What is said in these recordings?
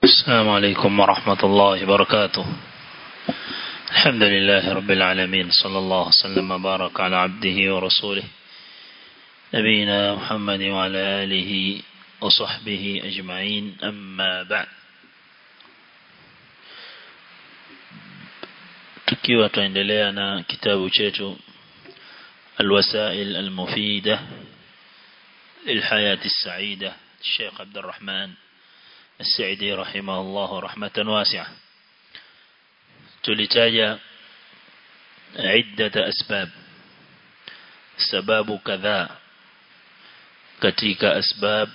السلام عليكم ورحمة الله وبركاته الحمد لله رب العالمين صلى الله وسلم وبارك على عبده ورسوله نبينا محمد وعلى آله وصحبه أجمعين أما بعد tukiwa tuendelea na kitabu chetu الوسائل المفيدة للحياة السعيدة الشيخ عبد الرحمن السعدي رحمه الله رحمة واسعة تلتاج عدة أسباب سباب كذا katika asbab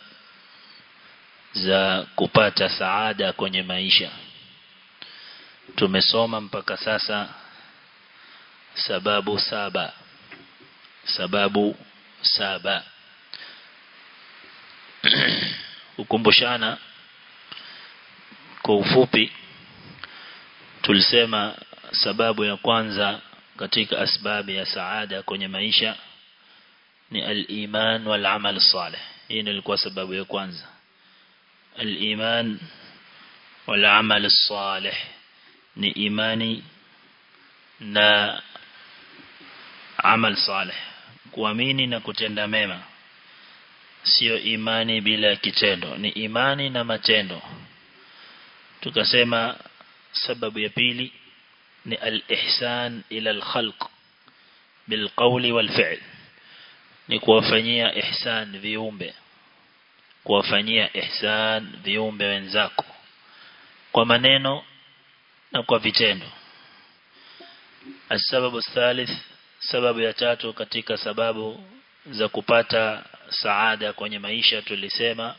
za kupata saada kwenye maisha tumesoma mpaka sasa sababu saba sababu saba ukumbushana kwa ufupi tulisema sababu ya kwanza katika asbabu ya saada kwenye maisha ni al-iman wal amal salih hii ilikuwa sababu ya kwanza al-iman wal amal salih ni imani na amal salih kuamini na kutenda mema sio imani bila kitendo ni imani na matendo tukasema sababu ya pili ni al-ihsan ila al-khalq bil qawli wal fi'l ni kuwafanyia ihsan viumbe kuwafanyia ihsan viumbe wenzako kwa maneno na kwa vitendo السبب الثالث sababu ya tatu katika sababu za kupata saada kwenye maisha tulisema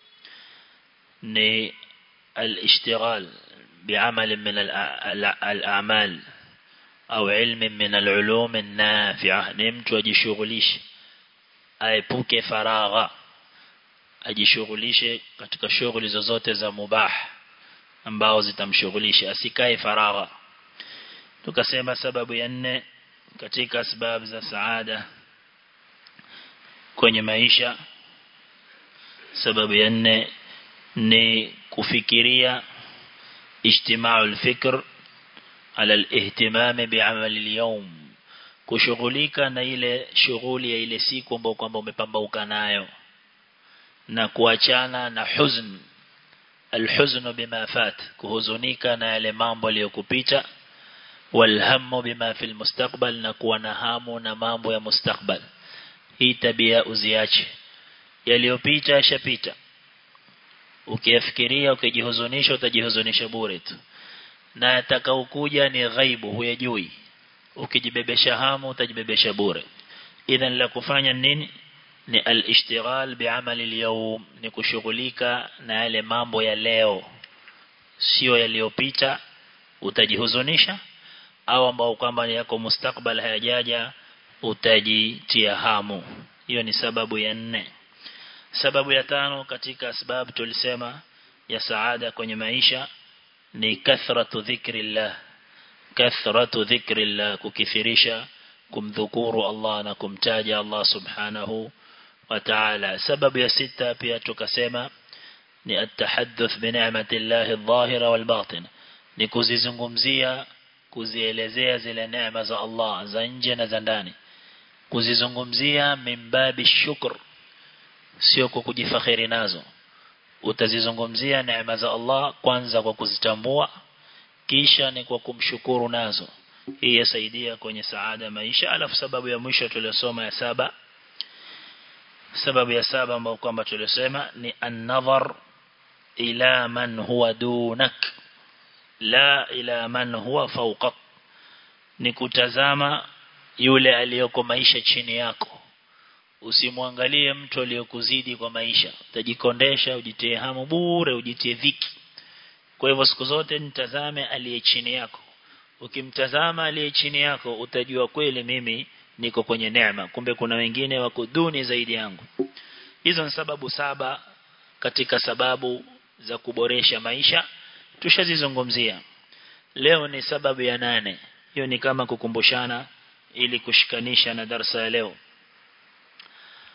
ni al-ishtighal bi'amal min al-a'mal au ilm min al-ulum an-nafi'ah ni mtu ajishughulishe aepuke faragha ajishughulishe katika shughuli zozote za mubah ambao zitamshughulisha asikae faragha tukasema sababu ya nne katika sababu za saada kwenye maisha sababu ya nne ni kufikiria ijtimau al-fikr ala al-ihtimam bi'amal al-yawm kushughulika na ile shughuli ya ile siku ambayo kwamba umepambauka nayo na kuachana na huzn al-huzn bima fat kuhuzunika na yale mambo yaliyokupita walhamu bima fil mustakbal na kuwa na hamu na mambo ya mustakbal hii tabia uziache yaliyopita yashapita ukiyafikiria ukijihuzunisha utajihuzunisha bure tu na atakaokuja ni ghaibu huyajui ukijibebesha hamu utajibebesha bure idhan la kufanya nini ni al-ishtighal bi'amali al-yawm ni kushughulika na yale mambo ya leo sio yaliyopita utajihuzunisha au ambao kwamba yako mustakbal hayajaja utajitia hamu hiyo ni sababu ya nne sababu ya tano katika sababu tulisema ya saada kwenye maisha ni kathratu dhikrillah kathratu dhikrillah kukithirisha kumdhukuru Allah na kumtaja Allah subhanahu wa ta'ala sababu ya sita pia tukasema ni at-tahadduth bi ni'matillahi adh-dhahira wal batin ni kuzizungumzia kuzielezea zile neema za Allah za nje na za ndani kuzizungumzia mimbabi shukr sio kwa kujifakhiri nazo utazizungumzia neema za Allah kwanza kwa kuzitambua kisha ni kwa kumshukuru nazo hii yasaidia kwenye saada maisha alafu sababu ya mwisho tuliyosoma ya saba sababu ya saba ambayo kwamba tulisema ni an-nazar ila man huwa dunak la ila man huwa fawqak ni kutazama yule aliyoko maisha chini yako usimwangalie mtu aliyokuzidi kwa maisha utajikondesha ujitie hamu bure ujitie dhiki kwa hivyo siku zote nitazame aliye chini yako ukimtazama aliye chini yako utajua kweli mimi niko kwenye neema kumbe kuna wengine wako duni zaidi yangu hizo ni sababu saba katika sababu za kuboresha maisha tushazizungumzia leo ni sababu ya nane hiyo ni kama kukumbushana ili kushikanisha na darasa ya leo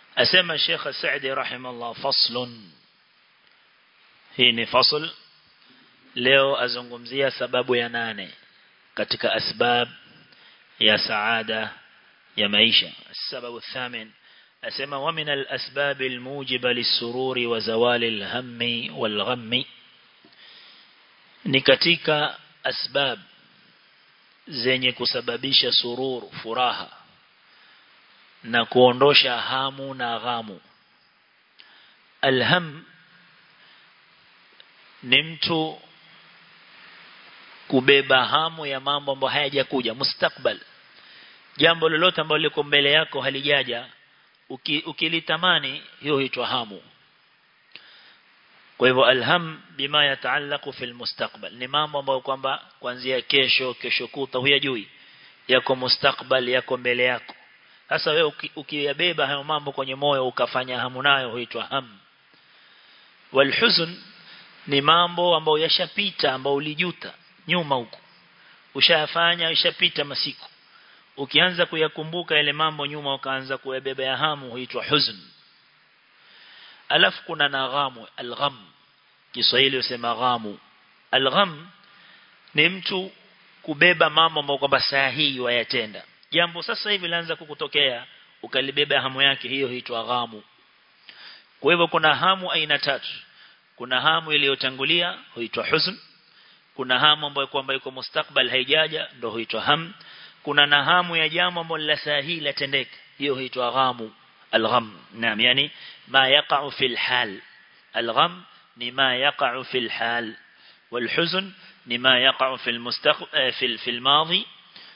asema Sheikh Saidi rahimahullah faslun hii ni fasl leo azungumzia sababu ya nane katika asbab ya saada ya maisha sababu thamin asema wa min al-asbab al-mujiba lis-sururi wa zawali al-hammi wal-ghammi ni katika asbab zenye kusababisha sururu furaha na kuondosha hamu na ghamu alham ni mtu kubeba hamu ya mambo ambayo hayajakuja mustakbal jambo lolote ambalo liko mbele yako halijaja uki, ukilitamani hiyo huitwa hamu kwa hivyo alham bima yataallaqu fil mustakbal ni mambo ambayo kwamba kuanzia kesho kesho kuta huyajui yako mustakbal yako mbele yako sasa wewe ukiyabeba hayo mambo kwenye moyo ukafanya hamu nayo huitwa ham walhuzn ni mambo ambayo yashapita ambayo ulijuta nyuma huko ushayafanya ishapita masiku ukianza kuyakumbuka yale mambo nyuma ukaanza kuyabeba ya hamu huitwa huzn alafu kuna na ghamu algham Kiswahili usema ghamu algham ni mtu kubeba mambo ambayo kwamba saa hii wayatenda jambo sasa hivi laanza kukutokea ukalibeba hamu yake hiyo huitwa ghamu kwa hivyo kuna hamu aina tatu kuna hamu iliyotangulia huitwa huzn kuna hamu ambayo kwamba iko mustakbal haijaja ndio huitwa ham kuna na hamu ya jambo ambalo la saa hii latendeka hiyo huitwa ghamu الغم نعم يعني ما يقع في الحال الغم لما يقع في الحال والحزن لما يقع في المستق في في الماضي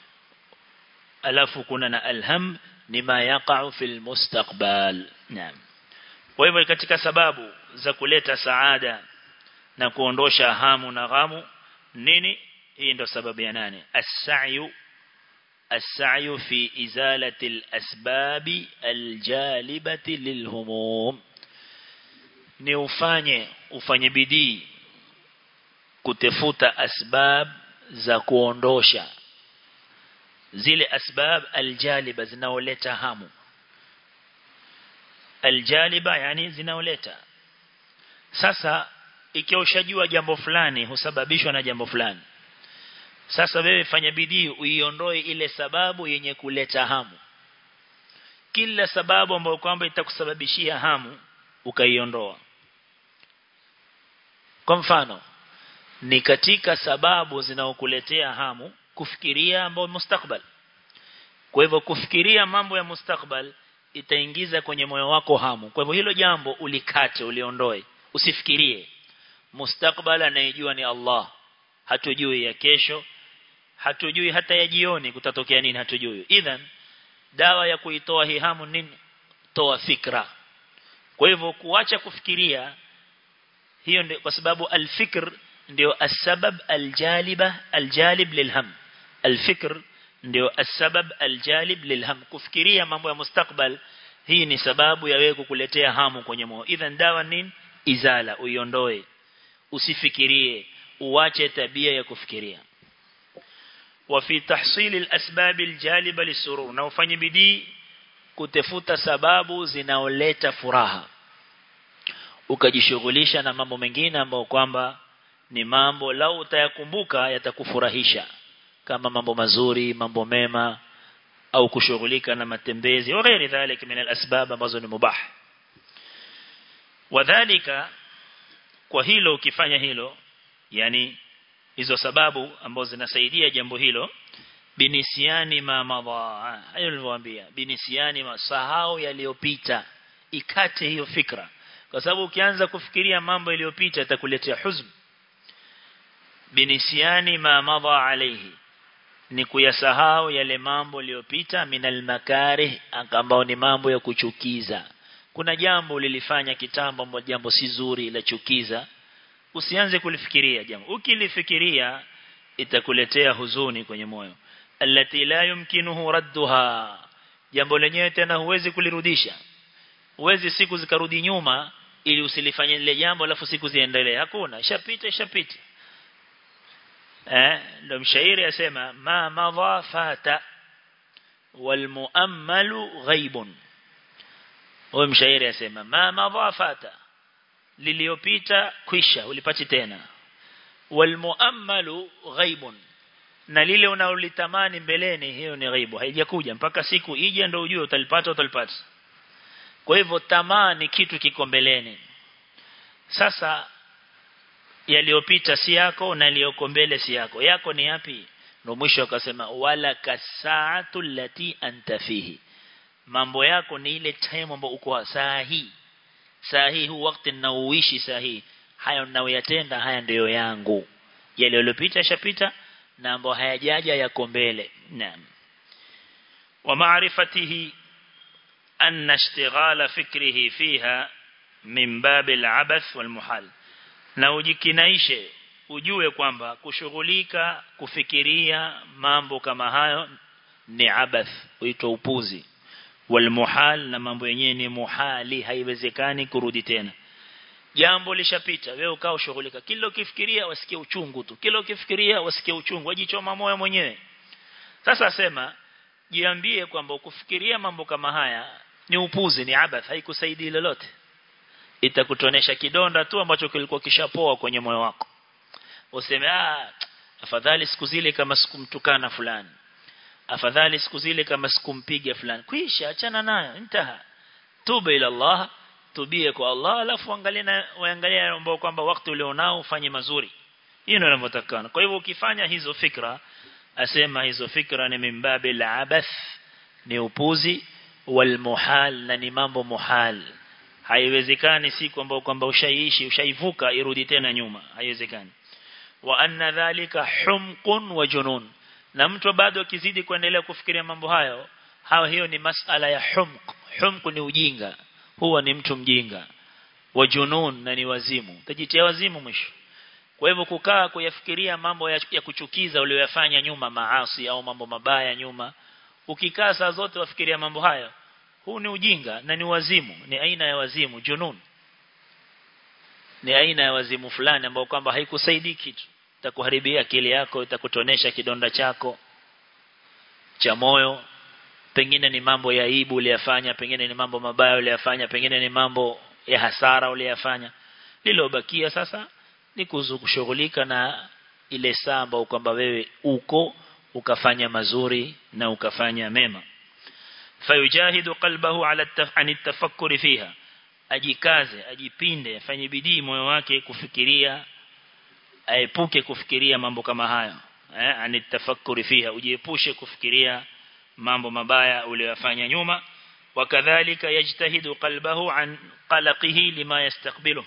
ألف كنا الهم لما يقع في المستقبل نعم kwa hivyo katika sababu za kuleta saada na kuondosha hamu na ghamu nini hii ndo sababu ya nane as-sa'yu السعي في إزالة الأسباب الجالبة للهموم ni ufanye ufanye bidii kutafuta asbab za kuondosha zile asbab aljaliba zinaoleta hamu aljaliba yani zinaoleta sasa ikiwa ushajua jambo fulani husababishwa na jambo fulani sasa wewe fanya bidii uiondoe ile sababu yenye kuleta hamu. Kila sababu ambayo kwamba itakusababishia hamu ukaiondoa. Kwa mfano ni katika sababu zinaokuletea hamu kufikiria mambo mustakbal. Kwa hivyo kufikiria mambo ya mustakbal itaingiza kwenye moyo wako hamu. Kwa hivyo hilo jambo ulikate uliondoe, usifikirie. Mustakbal anayejua ni Allah. Hatujui ya kesho, hatujui hata ya jioni kutatokea nini hatujui idhan dawa ya kuitoa hii hamu nini toa fikra kwa hivyo kuacha kufikiria hiyo ndio kwa sababu alfikr ndio asbab aljaliba aljalib lilham alfikr ndio asbab aljalib lilham kufikiria mambo ya mustakbal hii ni sababu ya wewe kukuletea hamu kwenye moyo idhan dawa nini izala uiondoe usifikirie uache tabia ya kufikiria وفي تحصيل الأسباب الجالبة للسرور na ufanye bidii kutafuta sababu zinaoleta furaha ukajishughulisha na mambo mengine ambayo kwamba ni mambo lau utayakumbuka yatakufurahisha kama mambo mazuri mambo mema au kushughulika na matembezi au ghairi dhalika min al-asbab ambazo ni mubah wadhālika kwa hilo ukifanya hilo yani hizo sababu ambazo zinasaidia jambo hilo binisiani ma madha hayo nilivyowaambia binisiani masahau yaliyopita ikate hiyo fikra kwa sababu ukianza kufikiria mambo yaliyopita itakuletea huzn binisiani ma madha alayhi ni kuyasahau yale mambo yaliyopita minal makarih ambao ni mambo ya kuchukiza kuna jambo ulilifanya kitambo ambalo jambo si zuri la chukiza usianze kulifikiria jambo ukilifikiria itakuletea huzuni kwenye moyo allati la yumkinuhu radduha jambo lenyewe tena huwezi kulirudisha huwezi siku zikarudi nyuma ili usilifanye lile jambo alafu siku ziendelee hakuna ishapita ishapita eh ndio mshairi asema ma madha fata wal muammalu ghaibun huyo mshairi asema ma madha fata liliopita kwisha ulipati tena walmuammalu ghaibun na lile unaolitamani mbeleni hiyo ni ghaibu haijakuja mpaka siku ije ndio ujue utalipata utalipata kwa hivyo tamaa ni kitu kiko mbeleni sasa yaliyopita si yako na yaliyoko mbele si yako yako ni yapi ndio mwisho akasema wala kasaatu lati anta fihi mambo yako ni ile time ambayo uko saa hii saa hii huu wakati ninaoishi saa hii hayo ninayoyatenda haya ndiyo yangu yale yaliyopita shapita na ambayo hayajaja yako mbele naam wa maarifatihi anna ishtighala fikrihi fiha min bab al-abath wal muhal na ujikinaishe ujue kwamba kushughulika kufikiria mambo kama hayo ni abath huitwa upuzi wal muhal na mambo yenyewe ni muhali haiwezekani kurudi tena jambo lishapita wewe ukao ushughulika kila ukifikiria wasikie uchungu tu kila ukifikiria wasikie uchungu wajichoma moyo mwenyewe sasa sema jiambie kwamba ukufikiria mambo kama haya ni upuzi ni abath haikusaidii lolote itakutonesha kidonda tu ambacho kilikuwa kishapoa kwenye moyo wako useme ah afadhali siku zile kama sikumtukana fulani afadhali siku zile kama sikumpiga fulani kwisha achana nayo intaha tuba ila Allah tubie kwa Allah alafu angalia na waangalia ambao kwamba wakati ulionao ufanye mazuri hiyo ndio inavyotakana kwa hivyo ukifanya hizo fikra asema hizo fikra ni mimbabi la abath ni upuzi wal muhal na ni mambo muhal haiwezekani siku ambao kwamba ushaiishi ushaivuka irudi tena nyuma haiwezekani wa anna dhalika humqun wa junun na mtu bado akizidi kuendelea kufikiria mambo hayo hawa hiyo ni masala ya humq humq ni ujinga huwa ni mtu mjinga wa junun na ni wazimu tajitia wazimu mwisho kwa hivyo kukaa kuyafikiria mambo ya, ya kuchukiza uliyofanya nyuma maasi au mambo mabaya nyuma ukikaa saa zote wafikiria mambo hayo huu ni ujinga na ni wazimu ni aina ya wazimu junun ni aina ya wazimu fulani ambao kwamba haikusaidii kitu itakuharibia akili yako itakutonesha kidonda chako cha moyo pengine ni mambo ya aibu uliyafanya pengine ni mambo mabaya uliyafanya pengine ni mambo ya hasara uliyafanya lilobakia sasa ni kushughulika na ile saa ambayo kwamba wewe uko ukafanya mazuri na ukafanya mema fayujahidu qalbahu ala an tafakkuri fiha ajikaze ajipinde afanye bidii moyo wake kufikiria aepuke kufikiria mambo kama hayo eh an tafakkuri fiha ujiepushe kufikiria mambo mabaya uliyofanya nyuma wakadhalika yajtahidu qalbahu an qalaqihi lima yastaqbilu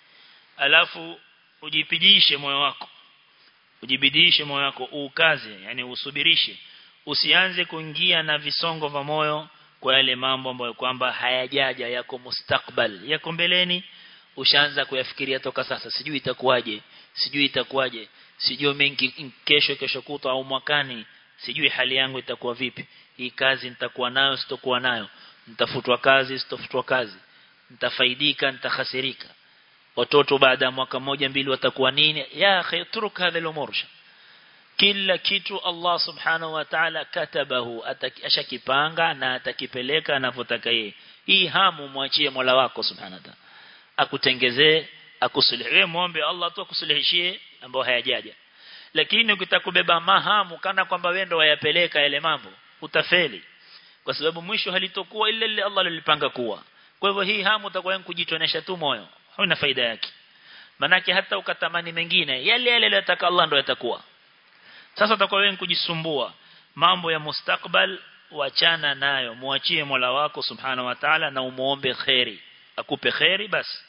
alafu ujipidishe moyo wako ujibidishe moyo wako ukaze yani usubirishe usianze kuingia na visongo vya moyo kwa yale mambo ambayo kwamba hayajaja yako mustakbal yako mbeleni ushaanza kuyafikiria toka sasa sijui itakuwaje sijui itakuwaje sijui mengi kesho kesho kutwa au mwakani sijui hali yangu itakuwa vipi hii kazi nitakuwa nayo sitokuwa nayo nitafutwa kazi sitofutwa kazi nitafaidika nitakhasirika watoto baada ya mwaka mmoja mbili watakuwa nini ya akhi turuk hadha al-umur kila kitu Allah subhanahu wa ta'ala katabahu ashakipanga na atakipeleka anavyotaka yeye hii hamu mwachie Mola wako subhanahu wa ta'ala akutengezee akusuluhie muombe Allah tu akusuluhishie ambao hayajaja lakini ukitakubeba mahamu kana kwamba wewe ndo wayapeleka yale mambo utafeli kwa sababu mwisho halitokuwa ile ile Allah alilipanga kuwa kwa hivyo hii hamu utakuwa kujitonesha tu moyo hauna faida yake manake hata ukatamani mengine yale yale aliyotaka Allah ndo yatakuwa sasa utakuwa wewe kujisumbua mambo ya mustakbal wachana nayo muachie Mola wako subhanahu wa ta'ala na umuombe khairi akupe khairi basi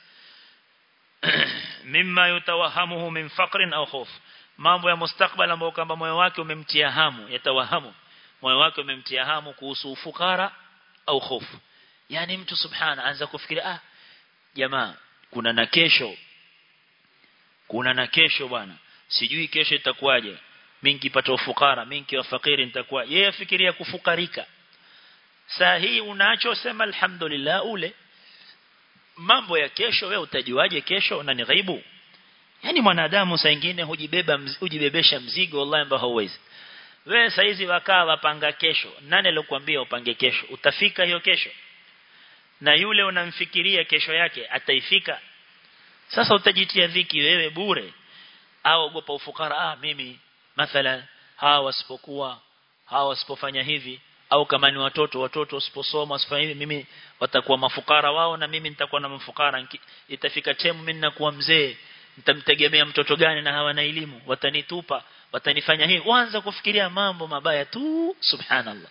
mimma yutawahamuhu min faqrin au khuf mambo ya mustakbal ambayo kama moyo wake umemtia hamu yatawahamu moyo wake umemtia hamu kuhusu ufukara au hofu yani mtu subhana anza kufikiria ah jamaa kuna na kesho kuna na kesho bwana sijui kesho itakuwaje mimi nikipata ufukara mimi nikiwa fakiri nitakuwa yeye afikiria kufukarika saa hii unacho sema alhamdulillah ule mambo ya kesho wewe utajuaje kesho na ni ghaibu yani mwanadamu saa nyingine hujibeba mz, hujibebesha mzigo wallahi ambao hauwezi wewe saizi wakaa wapanga kesho nani alikwambia upange kesho utafika hiyo kesho na yule unamfikiria kesho yake ataifika sasa utajitia dhiki wewe bure au ogopa ufukara ah mimi mathalan hawa wasipokuwa hawa wasipofanya hivi au kama ni watoto watoto wasiposoma wasifanye hivi mimi watakuwa mafukara wao na mimi nitakuwa na mafukara itafika temu mimi nakuwa mzee nitamtegemea mtoto gani na hawana elimu watanitupa watanifanya hivi waanza kufikiria mambo mabaya tu subhanallah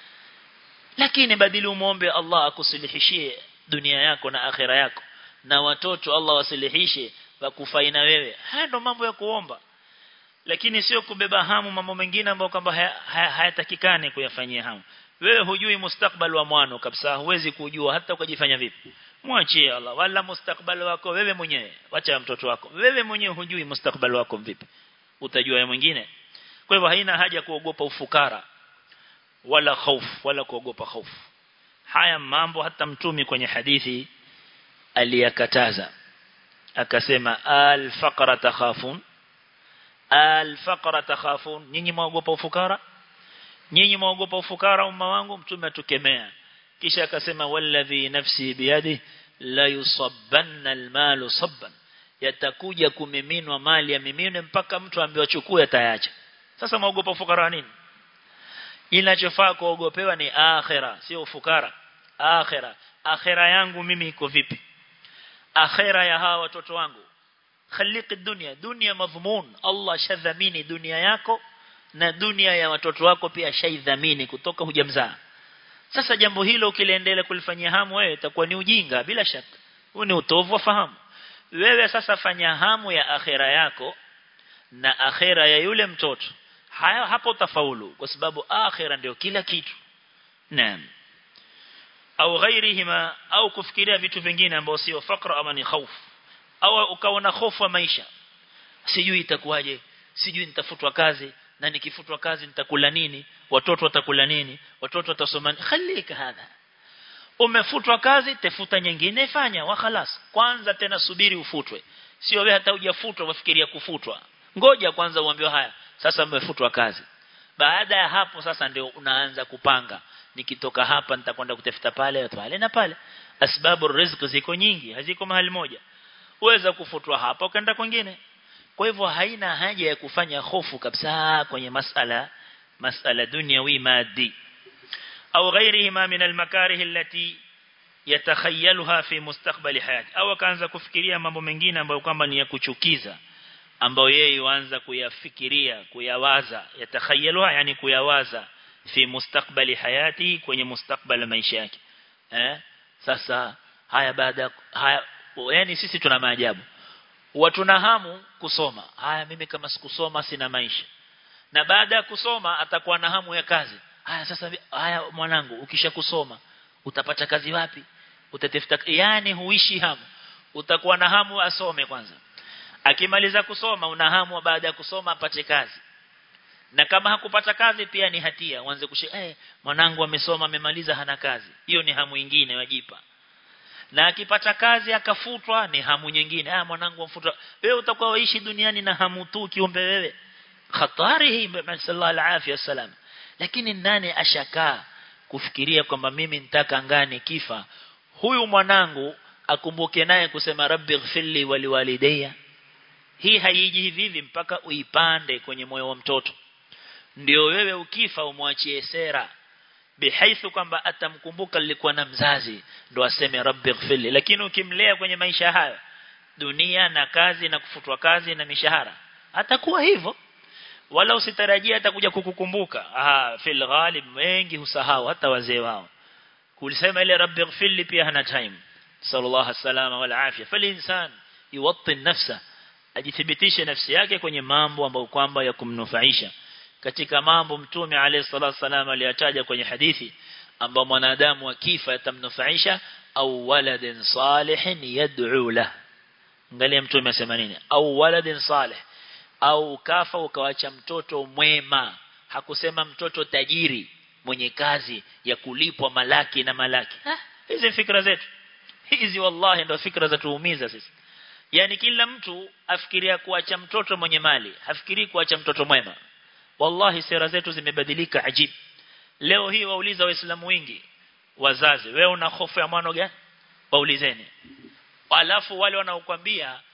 lakini badili umuombe Allah akusilihishie dunia yako na akhira yako na watoto Allah wasilihishe wakufaina wewe haya ndo mambo ya kuomba lakini sio kubeba hamu mambo mengine ambayo kwamba hayatakikani haya kuyafanyia hamu wewe hujui mustakbal wa mwana kabisa huwezi kujua hata ukajifanya vipi mwachie Allah wala mustakbal wako wewe mwenyewe wacha mtoto wako wewe mwenyewe hujui mustakbal wako vipi utajua ya mwingine kwa hivyo haina haja kuogopa ufukara wala hofu wala kuogopa hofu haya mambo hata mtumi kwenye hadithi aliyakataza akasema al faqra takhafun al faqra takhafun nyinyi mwaogopa ufukara nyinyi mwaogopa ufukara umma wangu mtume atukemea kisha akasema walladhi nafsi biyadi la yusabbanna almalu sabban yatakuja kumiminwa mali ya mimine mpaka mtu ambiwa chukue ataacha sasa mwaogopa ufukara nini inachofaa kuogopewa ni akhira sio ufukara akhira akhira yangu mimi iko vipi akhira ya hawa watoto wangu khaliq dunia dunia madhmun Allah shadhamini dunia yako na dunia ya watoto wako pia shaidhamini kutoka hujamzaa sasa jambo hilo ukiliendelea kulifanyia hamu wewe itakuwa ni ujinga bila shaka huu ni utovu wa fahamu wewe sasa fanya hamu ya akhira yako na akhira ya yule mtoto haya hapo utafaulu kwa sababu akhira ndio kila kitu naam au ghairihima au kufikiria vitu vingine ambao sio fakra ama ni khauf au ukaona hofu ya maisha sijui itakuwaje sijui nitafutwa kazi na nikifutwa kazi nitakula nini watoto watakula nini watoto watasoma khalika hadha umefutwa kazi tafuta nyingine fanya wa khalas kwanza tena subiri ufutwe sio wewe hata hujafutwa wafikiria kufutwa ngoja kwanza uambiwe haya sasa umefutwa kazi baada ya hapo sasa ndio unaanza kupanga nikitoka hapa nitakwenda kutafuta pale pale na pale asbabu riziki ziko nyingi haziko mahali moja uweza kufutwa hapa ukaenda kwingine kwa hivyo haina haja ya kufanya hofu kabisa kwenye masala masala dunyawi madi au ghairihima min almakarih allati yatakhayyaluha fi mustakbali hayati au akaanza kufikiria mambo mengine ambayo kwamba ni ya kuchukiza ambayo yeye yuanza kuyafikiria kuyawaza yatakhayaluha yani kuyawaza fi mustakbali hayati kwenye mustakbali maisha yake eh sasa haya baada haya yani sisi tuna maajabu watu na hamu kusoma haya mimi kama sikusoma sina maisha na baada ya kusoma atakuwa na hamu ya kazi haya sasa haya mwanangu ukisha kusoma utapata kazi wapi utatafuta yani huishi hamu utakuwa na hamu asome kwanza akimaliza kusoma una hamu baada ya kusoma apate kazi na kama hakupata kazi pia ni hatia uanze kushi eh mwanangu amesoma amemaliza hana kazi hiyo ni hamu nyingine wajipa na akipata kazi akafutwa ni hamu nyingine ah mwanangu amfutwa wewe utakuwa waishi duniani na hamu tu kiumbe wewe hatari hii sallallahu alaihi wasallam lakini nani ashakaa kufikiria kwamba mimi nitaka ngani kifa huyu mwanangu akumbuke naye kusema rabbi ighfirli waliwalidayya hii haiji hivi hivi mpaka uipande kwenye moyo wa mtoto ndio wewe ukifa umwachie sera bihaithu kwamba atamkumbuka nilikuwa na mzazi ndo aseme rabbi ighfirli lakini ukimlea kwenye maisha haya dunia na kazi na kufutwa kazi na mishahara atakuwa hivyo wala usitarajia atakuja kukukumbuka ah fil ghalib wengi husahau hata wazee wao kulisema ile rabbi ighfirli pia hana time sallallahu alaihi wasallam wala afya fal insan yuwatti nafsa ajithibitishe nafsi yake kwenye mambo ambayo kwamba ya kumnufaisha katika mambo mtume alayhi salatu wasallam aliyataja kwenye hadithi ambao mwanadamu akifa yatamnufaisha au waladin salihin yad'u lah angalia mtume asema nini au waladin salih au ukafa ukawacha mtoto mwema hakusema mtoto tajiri mwenye kazi ya kulipwa malaki na malaki ha, hizi fikra zetu hizi wallahi ndio fikra za tuumiza sisi yani kila mtu afikiria kuacha mtoto mwenye mali hafikiri kuacha mtoto mwema wallahi sera zetu zimebadilika ajib leo hii wauliza waislamu wengi wazazi wewe una hofu ya mwana gani waulizeni alafu wale wanaokuambia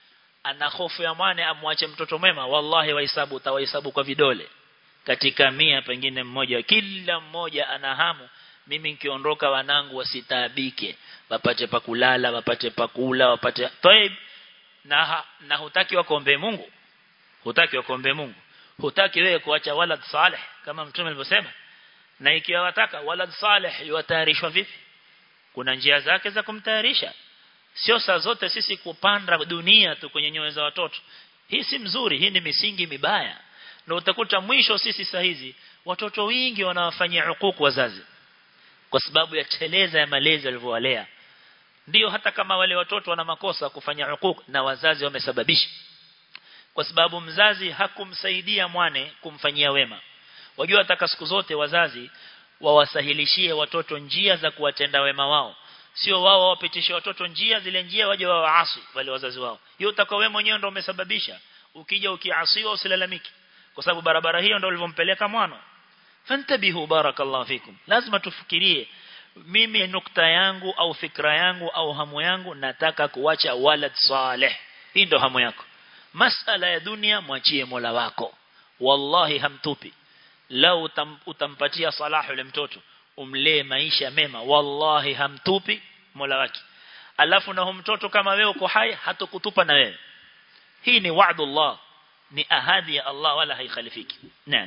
ana hofu ya mwane amwache mtoto mwema wallahi wahesabu utawahesabu kwa vidole katika mia pengine mmoja kila mmoja ana hamu mimi nikiondoka wanangu wasitaabike wapate pa kulala wapate pa kula wapate taib na ha, na hutaki wakombe Mungu hutaki wakombe Mungu hutaki wewe kuacha walad salih kama mtume alivyosema na ikiwa wataka walad salih yuatayarishwa vipi kuna njia zake za kumtayarisha sio saa zote sisi kupanda dunia tu kwenye nyoyo za watoto hii si mzuri hii ni misingi mibaya na utakuta mwisho sisi saa hizi watoto wengi wanawafanyia hukuku wazazi kwa sababu ya teleza ya malezi walivyowalea ndio hata kama wale watoto wana makosa kufanya hukuku na wazazi wamesababisha kwa sababu mzazi hakumsaidia mwane kumfanyia wema wajua hata siku zote wazazi wawasahilishie watoto njia za kuwatenda wema wao sio wao wapitishe watoto njia zile njia waje wao waasi wale wazazi wao hiyo utakuwa wewe mwenyewe ndio umesababisha ukija ukiasiwa usilalamiki kwa sababu barabara hiyo ndio ulivyompeleka mwana fantabihu barakallahu fikum lazima tufikirie mimi nukta yangu au fikra yangu au hamu yangu nataka kuacha walad saleh hii ndio hamu yako masala ya dunia mwachie Mola wako wallahi hamtupi lau utam, utampatia salahu yule mtoto umlee maisha mema wallahi hamtupi Mola wake alafu na mtoto kama wewe uko hai hatokutupa na wewe hii ni wa'dullah ni ahadi ya Allah wala haikhalifiki naam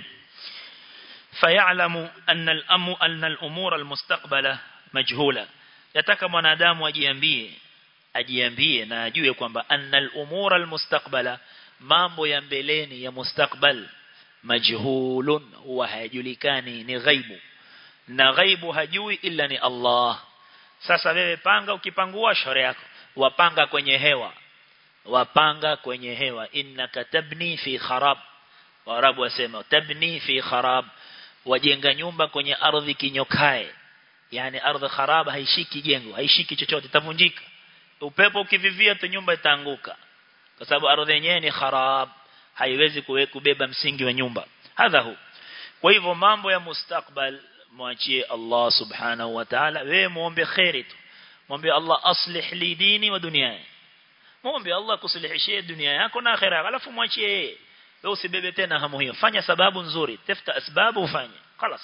فيعلم أن الأم أن الأمور المستقبلة مجهولة yataka mwanadamu ajiambie ajiambie na ajue kwamba annal umura almustaqbala mambo ya mbeleni ya mustakbal majhulun huwa hayajulikani ni ghaibu na ghaibu hajui illa ni Allah sasa wewe panga ukipangua shore yako wapanga kwenye hewa wapanga kwenye hewa innaka tabni fi kharab warabu wasema tabni fi kharab wajenga nyumba kwenye ardhi kinyokae yani ardhi kharab haishiki jengo haishiki chochote itavunjika upepo ukivivia tu nyumba itaanguka kwa sababu ardhi yenyewe ni kharab haiwezi kubeba msingi wa nyumba hadha hu kwa hivyo mambo ya mustakbal mwachie Allah subhanahu wa ta'ala wewe muombe khairi tu muombe Allah aslih li dini wa dunyaya muombe Allah kusulihishie dunia yako na akhera yako alafu mwachie yeye wewe usibebe tena hamu hiyo fanya sababu nzuri tafuta asbabu ufanye خلاص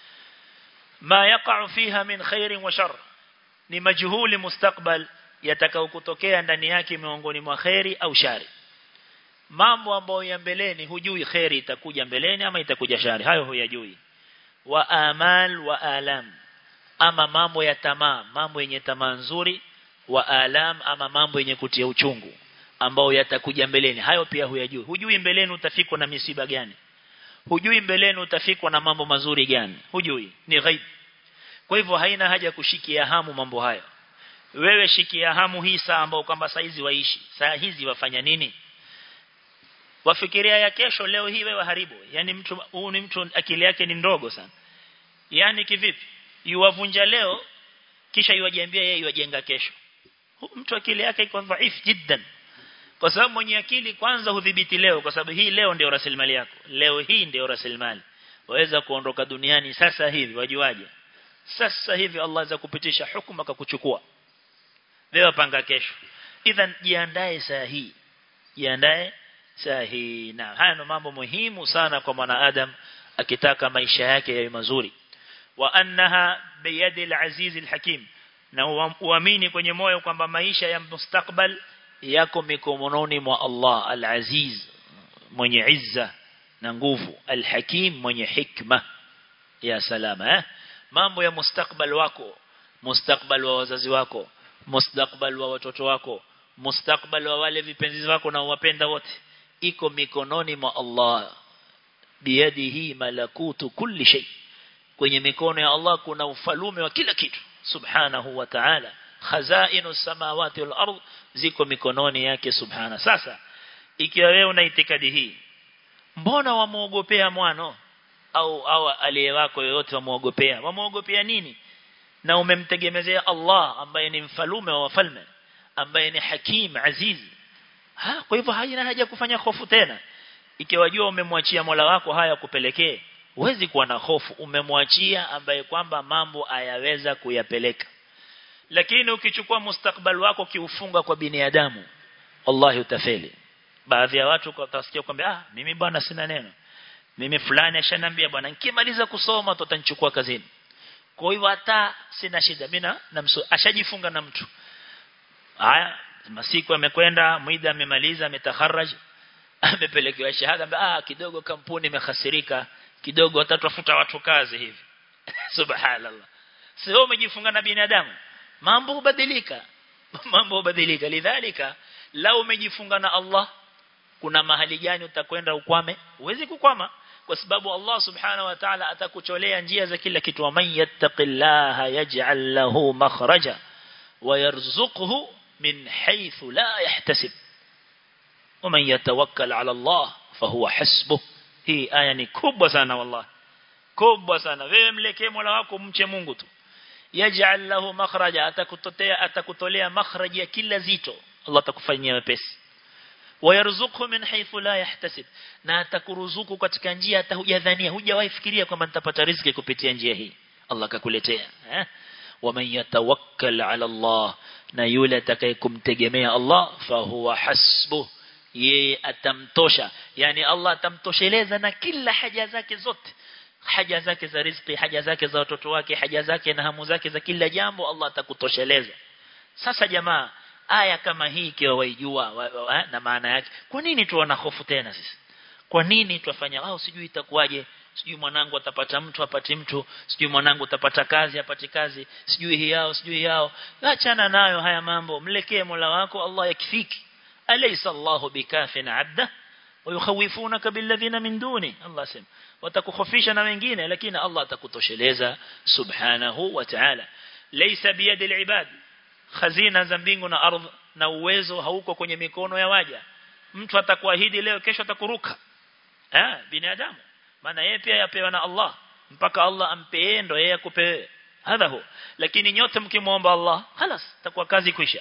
ما يقع فيها من خير وشر ni majhuli mustakbal yatakao kutokea ndani yake miongoni mwa khairi au shari mambo ambayo ya mbeleni hujui khairi itakuja mbeleni ama itakuja shari hayo huyajui wa amal wa alam ama mambo ya tamaa mambo yenye tamaa nzuri wa alam ama mambo yenye kutia uchungu ambao yatakuja mbeleni hayo pia huyajui hujui mbeleni utafikwa na misiba gani hujui mbeleni utafikwa na mambo mazuri gani hujui ni ghaib kwa hivyo haina haja kushikia hamu mambo hayo wewe shikia hamu hii saa ambao kwamba saizi waishi saa hizi wafanya nini wafikiria ya kesho leo hii wewe haribu yani mtu huu ni mtu akili yake ni ndogo sana yani kivipi yuwavunja leo kisha yuwajiambia yeye yuwajenga kesho mtu akili yake iko dhaifu jiddan kwa sababu mwenye akili kwanza hudhibiti leo kwa sababu hii leo ndio rasilimali yako leo hii ndio rasilimali waweza kuondoka duniani sasa hivi wajuaje sasa hivi Allah aweza kupitisha hukumu akakuchukua wewe panga kesho idhan jiandae saa hii jiandae saa hii na haya ni mambo muhimu sana kwa mwanadamu akitaka maisha yake yawe mazuri wa annaha biyadi al-aziz al-hakim na uamini kwenye moyo kwamba maisha ya mustakbal yako mikononi mwa Allah al-aziz mwenye izza na nguvu al-hakim mwenye hikma ya salama eh? mambo ya mustakbal wako mustakbal wa wazazi wako mustakbal wa watoto wako mustakbal wa wale vipenzi wako na wapenda wote iko mikononi mwa Allah biyadihi malakutu kulli shay kwenye mikono ya Allah kuna ufalume wa kila kitu subhanahu wa ta'ala khazainu samawati wal ard ziko mikononi yake subhana sasa ikiwa wewe una itikadi hii mbona wamuogopea mwano au au aliye wako yoyote wamuogopea wamuogopea nini na umemtegemezea Allah ambaye ni mfalume wa wafalme ambaye ni hakim aziz ha kwa hivyo haina haja kufanya hofu tena ikiwa jua umemwachia Mola wako haya kupelekee huwezi kuwa na hofu umemwachia ambaye kwamba mambo ayaweza kuyapeleka lakini ukichukua mustakbal wako kiufunga kwa binadamu wallahi utafeli baadhi ya watu watasikia kwamba ah mimi bwana sina neno mimi fulani ashanambia bwana nikimaliza kusoma tutanichukua kazini kwa hivyo hata sina shida mimi na ashajifunga na mtu haya masiku amekwenda muda amemaliza ametakharaj amepelekewa shahada ah kidogo kampuni imehasirika kidogo watatafuta watu kazi hivi subhanallah sio umejifunga na binadamu mambo hubadilika mambo hubadilika lidhalika lao umejifunga na Allah kuna mahali gani utakwenda ukwame uwezi kukwama kwa sababu Allah subhanahu wa ta'ala atakucholea njia za kila kitu man yattaqillaha yaj'al lahu makhraja wa yarzuquhu min haythu la yahtasib ومن يتوكل على الله فهو حسبه hii aya ni kubwa sana wallahi kubwa sana wewe mlekee Mola wako mche Mungu tu yaj'al lahu makhraja atakutotea atakutolea makhraj ya kila zito Allah atakufanyia wepesi wayarzuqhu min haythu la yahtasib na atakuruzuku katika njia hata hujadhania hujawahi fikiria kwamba nitapata riziki kupitia njia hii Allah akakuletea eh waman yatawakkal ala Allah na yule atakayekumtegemea Allah fa huwa hasbuh yeye atamtosha yani Allah atamtosheleza na kila haja zake zote haja zake za riziki haja zake za watoto wake haja zake na hamu zake za kila jambo Allah atakutosheleza sasa jamaa aya kama hii ikiwa waijua wa, wa, wa, na maana yake kwa nini tuona hofu tena sisi kwa nini tuwafanya au sijui itakuwaje sijui mwanangu atapata mtu apati mtu sijui mwanangu atapata kazi apati kazi sijui hii yao sijui yao achana nayo haya mambo mlekee Mola wako Allah yakifiki alaysa Allahu bikafin 'abda ويخوفونك بالذين من دونه الله سم وتكخفisha na wengine lakini Allah atakutosheleza subhanahu wa ta'ala laysa biyad al-ibad khazina za mbingu na ardhi na uwezo hauko kwenye mikono ya waja mtu atakuahidi leo kesho atakuruka eh binadamu maana yeye pia yapewa na Allah mpaka Allah ampe ndo yeye akupe hadha hu lakini nyote mkimwomba Allah خلاص takuwa kazi kwisha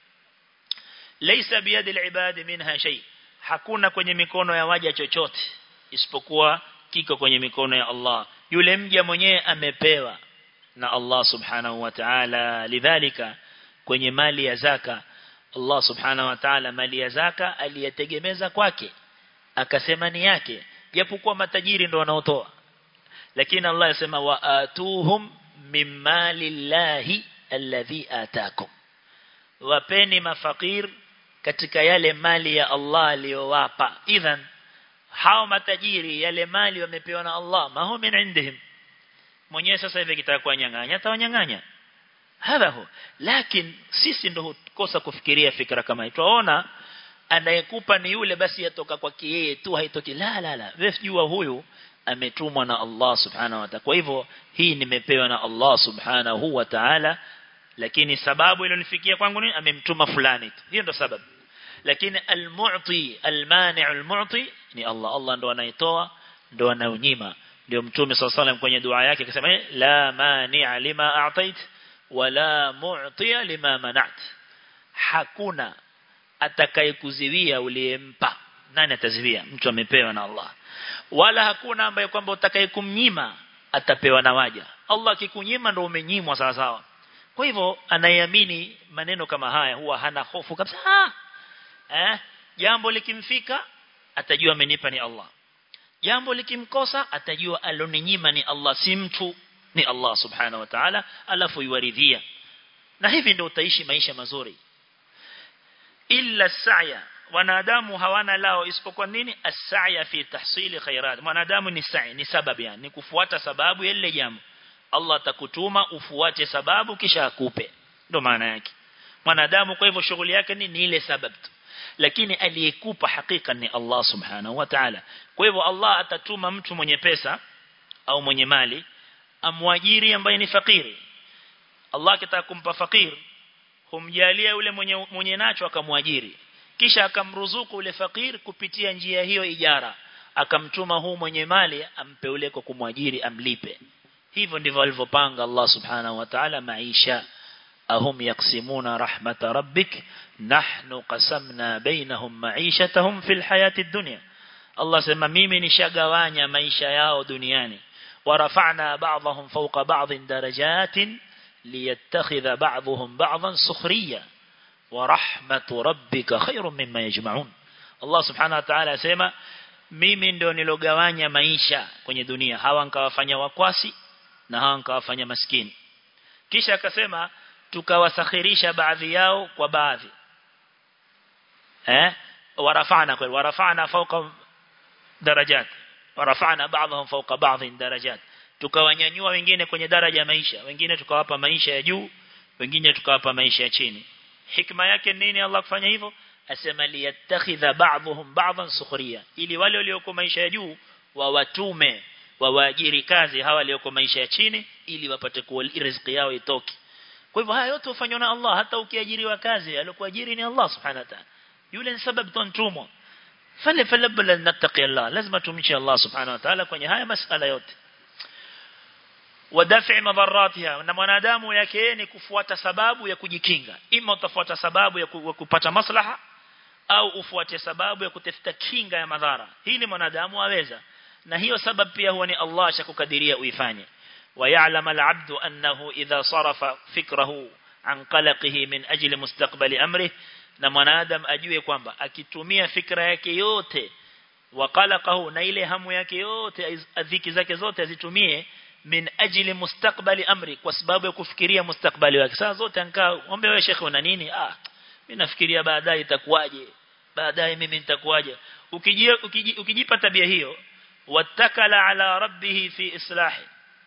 laysa biyad al-ibad minha shay hakuna kwenye mikono ya waja chochote isipokuwa kiko kwenye mikono ya Allah yule mja mwenyewe amepewa na Allah subhanahu wa ta'ala lidhalika kwenye mali ya zaka Allah subhanahu wa ta'ala mali ya zaka aliyetegemeza kwake akasema ni yake japokuwa matajiri ndo wanaotoa lakini Allah yasema wa atuhum mimali llahi alladhi atakum wapeni mafakir katika yale mali ya Allah aliyowapa idhan hao matajiri yale mali wamepewa na Allah maho min indihim mwenyewe sasa hivi kitaka kuwanyang'anya atawanyang'anya hadha hu lakini sisi ndo hukosa kufikiria fikra kama hii tunaona anayekupa ni yule basi yatoka kwa yeye tu haitoki la la la wewe jua huyu ametumwa na Allah subhanahu wa ta'ala kwa hivyo hii nimepewa na Allah subhanahu wa ta'ala lakini sababu iliyonifikia kwangu ni amemtuma fulani tu hiyo ndo sababu lakini almu'ti almani' almu'ti ni Allah Allah ndo anaitoa ndo anaunyima ndio mtume صلى الله kwenye dua yake akasema la mani'a lima a'tait wala mu'tiya lima mana'at hakuna atakayekuziwia uliyempa nani ataziwia mtu amepewa na Allah wala hakuna ambaye kwamba utakayekumnyima atapewa na waja Allah akikunyima ndo umenyimwa sawa sawa kwa hivyo anayeamini maneno kama haya huwa hana hofu kabisa ha! eh jambo likimfika atajua amenipa ni Allah jambo likimkosa atajua aloninyima ni Allah si mtu ni Allah subhanahu wa ta'ala alafu yuwaridhia na hivi ndio utaishi maisha mazuri illa sa'ya wanadamu hawana lao isipokuwa nini as-sa'ya fi tahsili khairat mwanadamu ni sa'i ni sababu yani ni kufuata sababu ya lile jambo Allah atakutuma ufuate sababu kisha akupe ndio maana yake mwanadamu kwa hivyo shughuli yake ni, ni ile sababu tu lakini aliyekupa hakika ni Allah subhanahu wa ta'ala kwa hivyo Allah atatuma mtu mwenye pesa au mwenye mali amwajiri ambaye ni fakiri Allah akitaka kumpa fakir humjalia yule mwenye mwenye nacho akamwajiri kisha akamruzuku ule fakir kupitia njia hiyo ijara akamtuma huu mwenye mali ampe ule kwa kumwajiri amlipe hivyo ndivyo alivyopanga Allah subhanahu wa ta'ala maisha ahum yaksimuna rahmata rabbik nahnu qasamna bainahum ma'ishatahum fil hayati dunya Allah sema mimi nishagawanya maisha yao duniani ورفعنا بعضهم فوق بعض درجات ليتخذ بعضهم بعضا سخريا ورحمة ربك خير مما يجمعون Allah subhanahu wa ta'ala asema mimi ndio nilogawanya maisha kwenye dunia hawa nikawafanya wakwasi na hawa nikawafanya maskini kisha akasema tukawasakhirisha baadhi yao kwa baadhi eh warafana kwa warafana fauka darajat warafana baadhum fauka baadhi darajat tukawanyanyua wengine kwenye daraja ya maisha wengine tukawapa maisha ya juu wengine tukawapa maisha ya chini hikma yake nini Allah kufanya hivyo asema liyattakhidha ba'dhum ba'dhan sukhriya ili wale walioko maisha ya juu wawatume wawaajiri kazi hawa walioko maisha ya chini ili wapate kuwa riziki yao itoke kwa hivyo haya yote hufanywa na Allah hata ukiajiriwa kazi alikuajiri ni Allah subhanahu wa ta'ala yule ni sababu tuntumwa fale falabla nattaqi Allah lazima tumche Allah subhanahu wa ta'ala kwenye haya masala yote wadafi madharatiha na mwanadamu yake ni kufuata sababu ya kujikinga ima utafuata sababu ya kupata maslaha au ufuate sababu ya kutafuta kinga ya madhara hili mwanadamu aweza na hiyo sababu pia huwa ni Allah ashakukadiria uifanye ويعلم العبد أنه إذا صرف فكره عن قلقه من أجل مستقبل أمره na mwanadamu ajue kwamba akitumia fikra yake yote waqalaqahu na ile hamu yake yote adhiki zake zote azitumie min ajili mustakbali amri kwa sababu ya kufikiria mustakbali wake saa zote ankaa ombe wewe shekhe una nini ah mimi nafikiria baadaye itakuwaje baadaye mimi nitakuwaje ukijia ukijipa tabia hiyo watakala ala rabbih fi islahi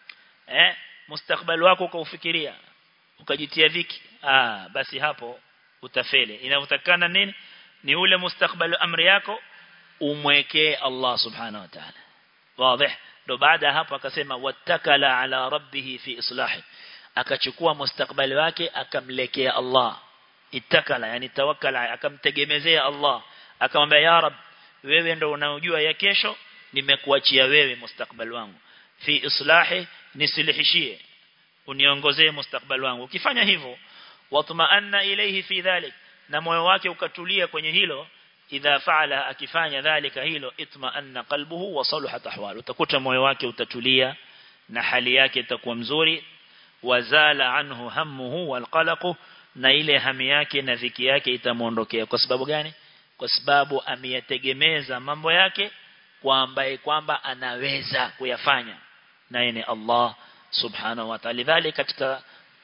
eh mustakbali wako ukaufikiria ukajitia dhiki ah basi hapo utafeli inayotakana nini ni ule mustakbali amri yako umwekee Allah subhanahu wa ta'ala wazi ndo baada hapo akasema wattakala ala rabbih fi islahi akachukua mustakbali wake akamlekea Allah ittakala yani tawakkala akamtegemezea Allah akamwambia ya rab wewe ndo unaojua ya kesho nimekuachia wewe mustakbali wangu fi islahi nisilihishie uniongozee mustakbali wangu ukifanya hivyo watmaanna ilayhi fi dhalik na moyo wake ukatulia kwenye hilo idha faala akifanya dhalika hilo itmaanna qalbuhu wa saluhat ahwalu utakuta moyo wake utatulia na hali yake itakuwa mzuri wazala anhu hammuhu walqalaqu na ile hami yake na dhiki yake itamuondokea kwa sababu gani kwa sababu ameyategemeza mambo yake kwa ambaye kwamba anaweza kuyafanya naye ni Allah subhanahu wa ta'ala dhalika katika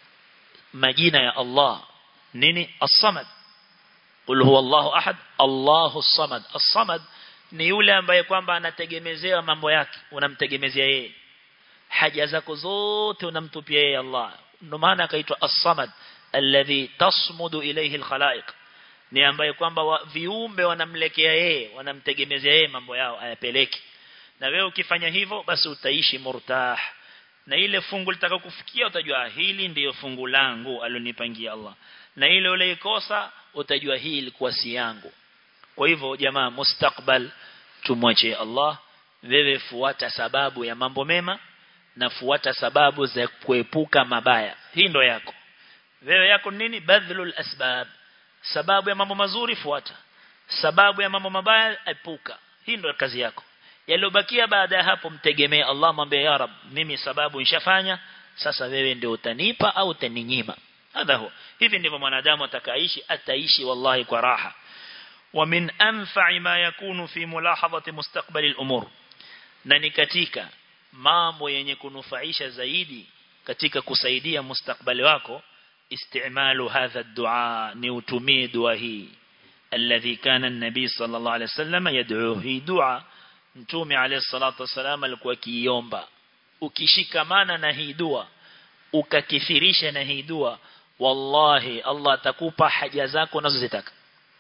majina ya Allah nini as-samad qul huwa Allahu ahad Allahu as-samad as-samad ni yule ambaye kwamba anategemezea mambo yake unamtegemezea yeye haja zako zote unamtupia yeye Allah ndio maana akaitwa as-samad alladhi tasmudu ilayhi al-khalaiq ni ambaye kwamba wa, viumbe wanamlekea yeye wanamtegemezea yeye mambo yao ayapeleke na wewe ukifanya hivyo basi utaishi murtah na ile fungu litakakufikia utajua hili ndiyo fungu langu alonipangia Allah na ile uleikosa utajua hii ilikuwa si yangu kwa hivyo jamaa mustakbal tumwache Allah wewe fuata sababu ya mambo mema na fuata sababu za kuepuka mabaya hii ndo yako wewe yako nini badhlul asbab sababu ya mambo mazuri fuata sababu ya mambo mabaya epuka hii ndo kazi yako yaliyobakia baada ya hapo mtegemee Allah mwambie ya rab mimi sababu nishafanya sasa wewe ndio utanipa au utaninyima hadha huwa hivi ndivyo mwanadamu atakaishi ataishi wallahi kwa raha wa min anfa'i ma yakunu fi mulahadhati mustaqbali al-umur na ni katika mambo yenye kunufaisha zaidi katika kusaidia mustakbali wako istimalu hadha ad-du'a ni utumie dua hii alladhi kana an-nabi sallallahu alayhi wasallam yad'u hii dua mtume alayhi salatu wasallam alikuwa kiiomba ukishikamana na hii dua ukakithirisha na hii dua wallahi Allah atakupa haja zako unazozitaka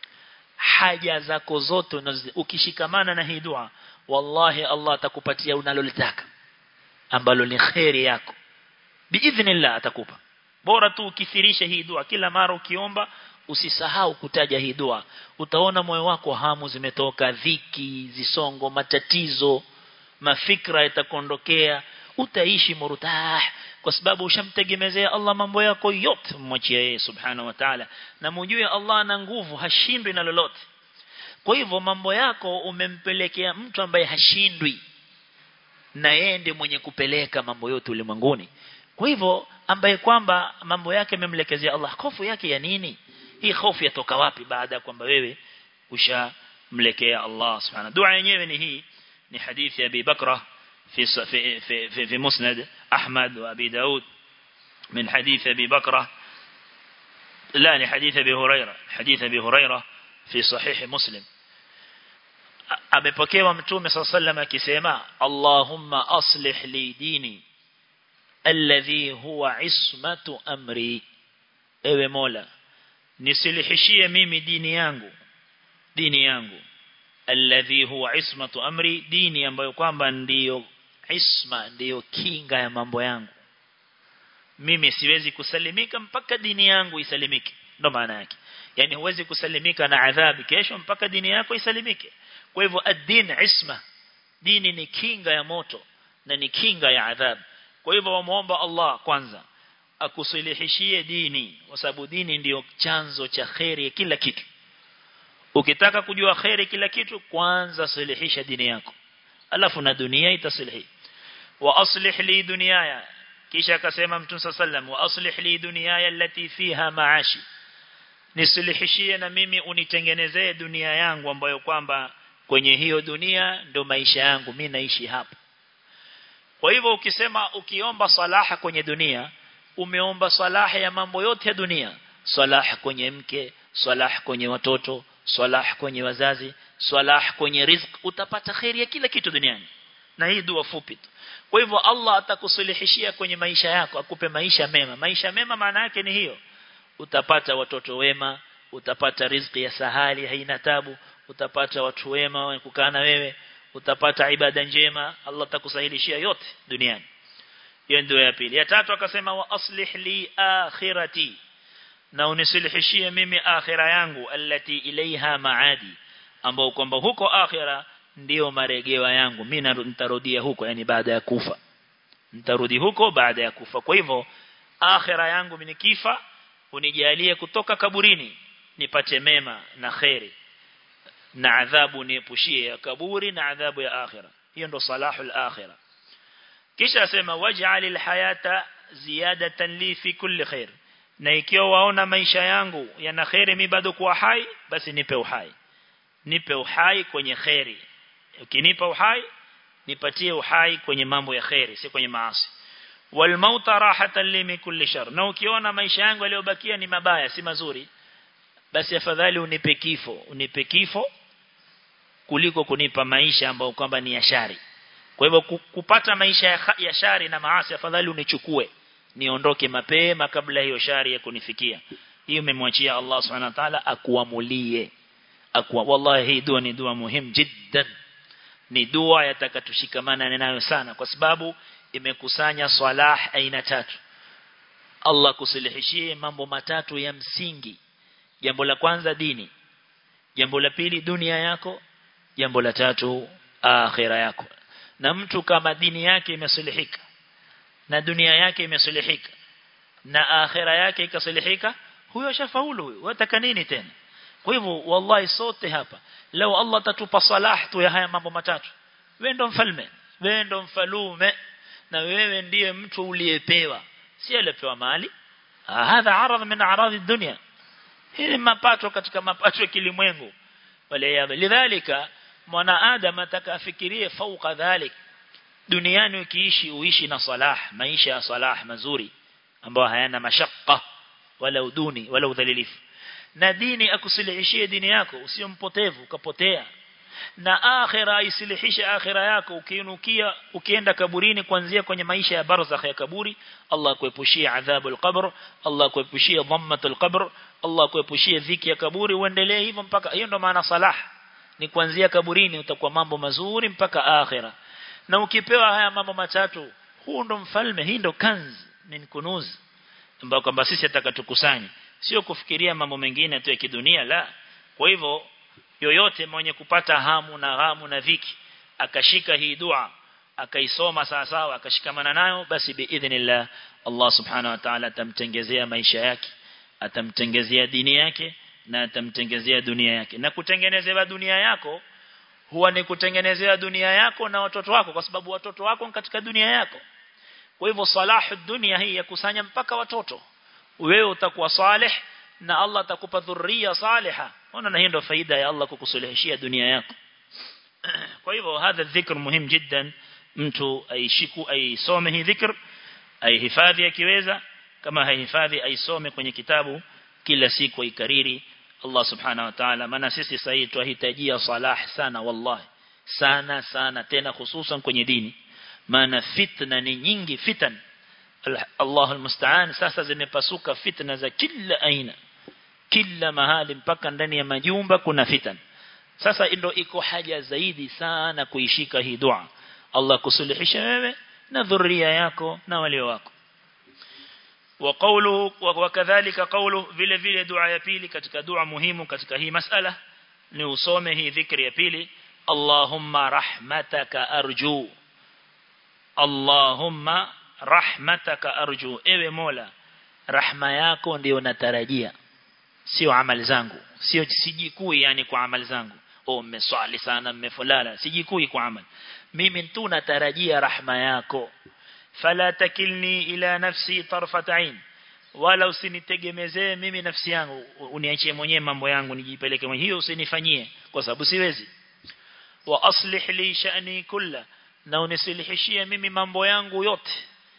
haja zako zote ukishikamana na hii dua wallahi Allah atakupatia unalolitaka ambalo ni khairi yako biidhnillah atakupa bora tu ukithirisha hii dua kila mara ukiomba usisahau kutaja hii dua utaona moyo wako hamu zimetoka dhiki zisongo matatizo mafikra yatakuondokea utaishi murtah kwa sababu ushamtegemezea Allah mambo yako yote mwachie yeye subhanahu wa ta'ala na mjue Allah ana nguvu hashindwi na lolote kwa hivyo mambo yako umempelekea mtu ambaye hashindwi na yeye ndiye mwenye kupeleka mambo yote ulimwenguni kwa hivyo ambaye kwamba mambo yake memelekezea Allah hofu yake ya nini hii hofu yatoka wapi baada ya kwamba wewe usha mlekea Allah subhanahu dua yenyewe ni hii ni hadithi ya Abi Bakra في في في في مسند أحمد وأبي داود من حديث أبي بكرة لا لحديث أبي هريرة حديث أبي هريرة في صحيح مسلم amepokewa mtume صلى الله عليه وسلم akisema Allahumma aslih li dini alladhi huwa ismatu amri ewe Mola nisilihishie mimi dini yangu dini yangu alladhi huwa ismatu amri dini ambayo kwamba ndiyo isma ndiyo kinga ya mambo yangu mimi siwezi kusalimika mpaka dini yangu isalimike ndo maana yake yani huwezi kusalimika na adhabu kesho mpaka dini yako isalimike kwa hivyo ad-din isma dini ni kinga ya moto na ni kinga ya adhabu kwa hivyo wamuomba Allah kwanza akusilihishie dini kwa sababu dini ndiyo chanzo cha khairi kila kitu ukitaka kujua khairi kila kitu kwanza silihisha dini yako alafu na dunia itasilihi wa aslih li dunyaya kisha akasema mtume sallam wa aslih li dunyaya allati fiha maashi nisilihishie na mimi unitengenezee dunia yangu ambayo kwamba kwenye hiyo dunia ndo maisha yangu mimi naishi hapa kwa hivyo ukisema ukiomba salaha kwenye dunia umeomba salaha ya mambo yote ya dunia salaha kwenye mke salaha kwenye watoto salah kwenye wazazi salah kwenye rizq utapata khairi ya kila kitu duniani na hii dua fupi tu kwa hivyo Allah atakusulihishia kwenye maisha yako akupe maisha mema maisha mema maana yake ni hiyo utapata watoto wema utapata riziki ya sahali haina tabu utapata watu wema kukaa na wewe utapata ibada njema Allah atakusahilishia yote duniani hiyo ndio ya pili ya tatu akasema wa aslih li akhirati na unisilihishie mimi akhira yangu allati ilaiha maadi ambao kwamba huko akhira ndio maregewa yangu mimi nitarudia huko yani baada ya kufa nitarudi huko baada ya kufa kwa hivyo akhira yangu mimi nikifa unijalie kutoka kaburini nipate mema na khairi na adhabu niepushie ya kaburi na adhabu ya akhira hiyo ndo salahul akhira kisha asema waj'alil hayata ziyadatan li fi kulli khair na ikiwa waona maisha yangu yana khairi mimi bado kuwa hai basi nipe uhai nipe uhai kwenye khairi ukinipa uhai nipatie uhai kwenye mambo ya khairi si kwenye maasi wal mauta rahatan li min kulli shar na ukiona maisha yangu yaliyobakia ni mabaya si mazuri basi afadhali unipe kifo unipe kifo kuliko kunipa maisha ambayo kwamba ni ya shari kwa hivyo kupata maisha ya, ya shari na maasi afadhali unichukue niondoke mapema kabla hiyo shari ya kunifikia hiyo memwachia Allah subhanahu wa ta'ala akuamulie akwa wallahi hii dua ni dua muhimu jiddan ni dua yatakatushikamana nayo sana kwa sababu imekusanya salah aina tatu Allah kusilihishie mambo matatu ya msingi jambo la kwanza dini jambo la pili dunia yako jambo la tatu akhira yako na mtu kama dini yake imesulihika na dunia yake imesulihika na akhira yake ikasulihika huyo shafaulu huyo wataka nini tena kwa hivyo wallahi sote hapa leo Allah tatupa salah tu ya haya mambo matatu wewe ndo mfalme wewe ndo mfalume na wewe ndiye mtu uliyepewa si aliyepewa mali hadha arad min arad dunya hii mapato katika mapato ya kilimwengu wale lidhalika mwana adam atakafikirie fauka dhalik duniani ukiishi uishi na salah maisha ya salah mazuri ambayo hayana mashaka wala uduni wala udhalilifu na dini akusilihishie dini yako usio mpotevu ukapotea na akhira isilihishe akhira yako ukiinukia ukienda kaburini kuanzia kwenye maisha ya barzakh ya kaburi Allah kuepushie adhabu al-qabr Allah kuepushie dhammat al-qabr Allah kuepushie dhiki ya kaburi uendelee hivyo mpaka hiyo ndo maana salah ni kuanzia kaburini utakuwa mambo mazuri mpaka akhira na ukipewa haya mambo matatu huu ndo mfalme hii ndo kanz min kunuz ambao kwamba sisi atakatukusanya sio kufikiria mambo mengine tu ya kidunia la kwa hivyo yoyote mwenye kupata hamu na ghamu na dhiki akashika hii dua akaisoma sawa sawa akashikamana nayo basi biidhnillah Allah subhanahu wa ta'ala atamtengezea maisha yake atamtengezea dini yake na atamtengezea dunia yake na kutengenezewa dunia yako huwa ni kutengenezea dunia yako na watoto wako kwa sababu watoto wako ni katika dunia yako kwa hivyo salahu dunia hii yakusanya mpaka watoto wewe utakuwa salih na Allah atakupa dhurriya saliha ona na hiyo ndio faida ya Allah kukusulihishia dunia yako kwa hivyo hadha dhikr muhimu jiddan mtu aishiku aisome hii dhikr aihifadhi akiweza kama haihifadhi aisome kwenye kitabu kila siku aikariri Allah subhanahu wa ta'ala maana sisi sasa tunahitajia salah sana wallahi sana sana tena hususan kwenye dini maana fitna ni nyingi fitan Allahu almusta'an sasa zimepasuka fitna za kila aina kila mahali mpaka ndani ya majumba kuna fitan sasa ndio iko haja zaidi sana kuishika hii dua Allah kusuluhisha wewe na dhuria yako na wale wako wa qawlu wa kadhalika qawlu vile vile dua ya pili katika dua muhimu katika hii masala ni usome hii dhikri ya pili Allahumma rahmataka arju Allahumma rahmataka arju ewe Mola rahma yako ndio natarajia sio amali zangu sio sijikui yani kwa amali zangu oh mmeswali sana mmefulala sijikui kwa amali mimi tu natarajia rahma yako fala takilni ila nafsi tarfat ain wala usinitegemezee mimi nafsi yangu uniachie mwenyewe mambo yangu nijipeleke mwenyewe hiyo usinifanyie kwa sababu siwezi wa aslih li sha'ni kulla na unisilihishie mimi mambo yangu yote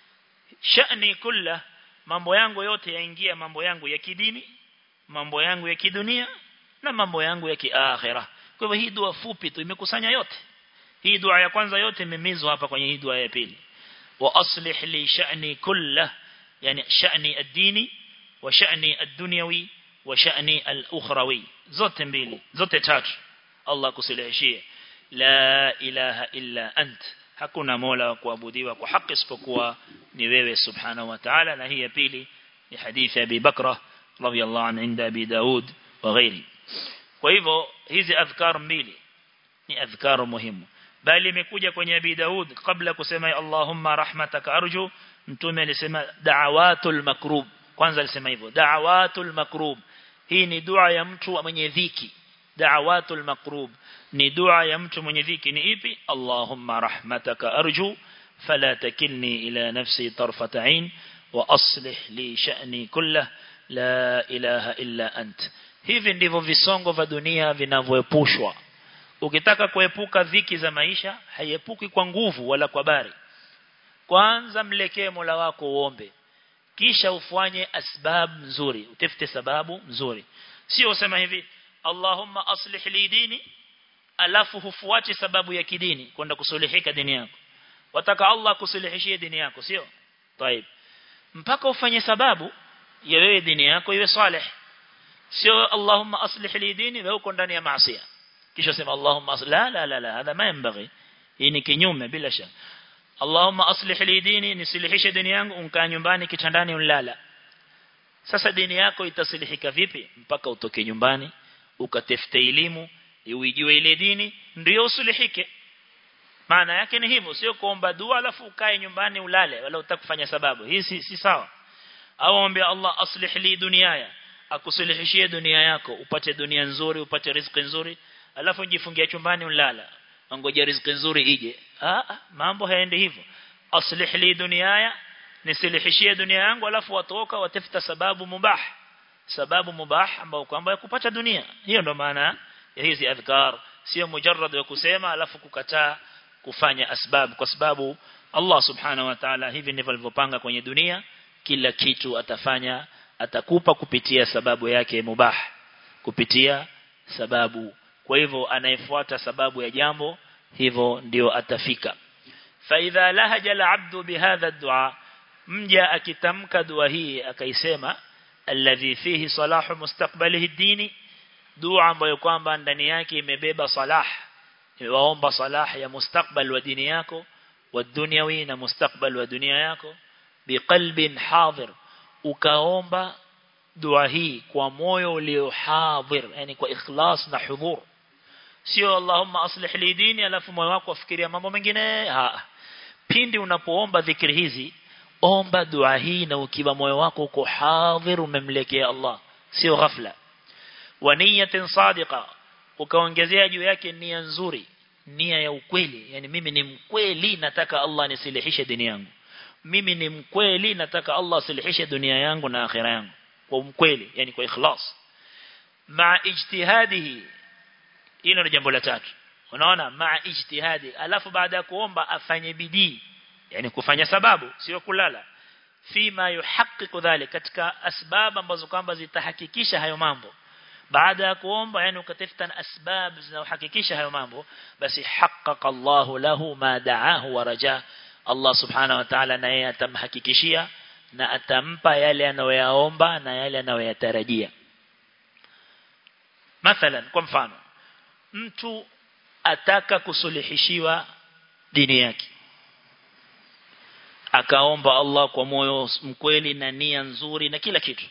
sha'ni kulla mambo yangu yote yaingia mambo yangu ya kidini mambo yangu ya kidunia na mambo yangu ya kiakhirah kwa hivyo hii dua fupi tu imekusanya yote hii dua ya kwanza yote imemizwa hapa kwenye hii dua ya pili wa aslih li sha'ni kullah yani sha'ni ad-dini wa sha'ni ad-dunyawi wa sha'ni al-ukhrawi zote mbili zote tatu Allah kusilihishie la ilaha illa ant hakuna mola wa kuabudiwa kwa haki isipokuwa ni wewe subhanahu wa ta'ala na hii ya pili ni hadithi ya Abi Bakra radiyallahu anhu inda Abi Daud wa ghairi kwa hivyo hizi adhkar mbili ni adhkar muhimu bali imekuja kwenye Abi Daud kabla kusema Allahumma rahmataka arju mtume alisema da'awatul makrub kwanza alisema hivyo da'awatul makrub hii ni dua ya mtu mwenye dhiki da'awatul makrub ni dua ya mtu mwenye dhiki ni ipi Allahumma rahmataka arju fala takilni ila nafsi tarfat ain wa aslih li sha'ni kullah la ilaha illa ant hivi ndivyo visongo vya dunia vinavyoepushwa ukitaka kuepuka dhiki za maisha haiepuki kwa nguvu wala kwa bari kwanza mlekee Mola wako uombe kisha ufanye asbab nzuri utafute sababu nzuri sio usema hivi Allahumma aslih li dini alafu hufuati sababu ya kidini kwenda kusulihika dini yako wataka Allah kusulihishie dini yako sio طيب mpaka ufanye sababu ya wewe dini yako iwe salih sio Allahumma aslih li dini wewe uko ndani ya maasi kisha sema Allahumma aslih la la la la hada ma yanbaghi hii ni kinyume bila shaka Allahumma aslih li dini nisilihishe dini yangu unkaa nyumbani kitandani unlala sasa dini yako itasilihika vipi mpaka utoke nyumbani ukatafute elimu uijue ile dini ndio usulihike maana yake ni hivyo sio kuomba dua alafu ukae nyumbani ulale wala utakufanya sababu hii si, si sawa au ombe Allah aslih li duniaya akusulihishie dunia yako upate dunia nzuri upate riziki nzuri alafu jifungia chumbani ulala ngoja riziki nzuri ije ah mambo hayaendi hivyo aslih li duniaya nisilihishie dunia yangu alafu watoka watafuta sababu mubah sababu mubah ambao kwamba ya kupata dunia hiyo ndo maana ya hizi adhkar sio mujarrad ya kusema alafu kukataa kufanya asbab kwa sababu Allah subhanahu wa ta'ala hivi ndivyo alivyopanga kwenye dunia kila kitu atafanya atakupa kupitia sababu yake mubah kupitia sababu kwa hivyo anayefuata sababu ya jambo hivyo ndio atafika فإذا لهج العبد بهذا الدعاء mja akitamka dua hii akaisema alladhi fihi salahu mustaqbalihi dini dua ambayo kwamba ndani yake imebeba salah waomba salah ya mustakbal wa dini yako wa dunyawi na mustakbal wa dunia yako biqalbin hadir ukaomba dua hii kwa moyo ulio hadir yani kwa ikhlas na hudhur sio Allahumma aslih li dini alafu moyo wako afikiria mambo mengine ha pindi unapoomba dhikri hizi omba dua hii na ukiwa moyo wako uko hadhir umemlekea Allah sio ghafla wa niyatin sadiqa ukaongezea juu yake nia nzuri nia ya ukweli yani mimi ni mkweli nataka Allah nisilihishe dini yangu mimi ni mkweli nataka Allah asilihishe dunia yangu na akhira yangu kwa mkweli yani kwa ikhlas ma ijtihadihi hilo ni jambo la tatu unaona ma ijtihadi alafu baada ya kuomba afanye bidii yani kufanya sababu sio kulala fima yuhaqqiqu dhalik katika asbab ambazo kwamba zitahakikisha hayo mambo baada ya kuomba yani ukatafuta asbab zinazohakikisha hayo mambo basi haqqaqa Allahu lahu ma da'ahu wa raja Allah subhanahu wa ta'ala naye atamhakikishia na atampa yale anayoyaomba na yale anayoyatarajia mathalan kwa mfano mtu ataka kusuluhishiwa dini yake akaomba Allah kwa moyo mkweli na nia nzuri na kila kitu